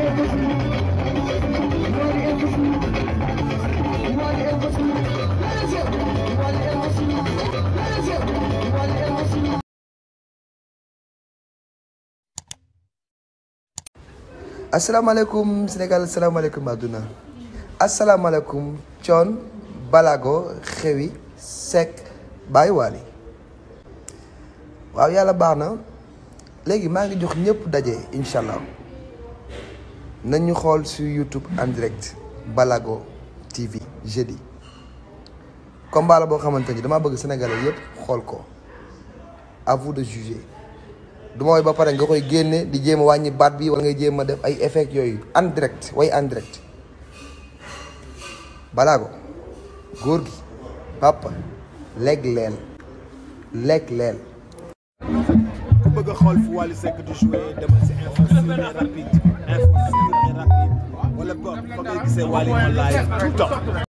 asalaamaaleykum Sénégal asalaamaaleykum àdduna asalaamaaleykum Thione Balago Xewi Seck Baye Wally waaw yàlla baax na léegi maa ngi jox ñëpp daje incha allah nañ ñu xool sur YouTube en direct Balago TV jeudi combat la boo xamante ni dama bëgg sénégalais yëpp xool ko à vous de juger du ma woy ba pare nga koy génne di jéem a wàññi baat bi wala ngay jéem a def ay effet yooyu en direct way en direct Balago góor gi papa lekk leel lekk leel ku bëgg a xool fu Wally Seck di jouer demal si info sûr et rapide info sûr et rapide wala boog fa ngay gisee Wally en live tout le temps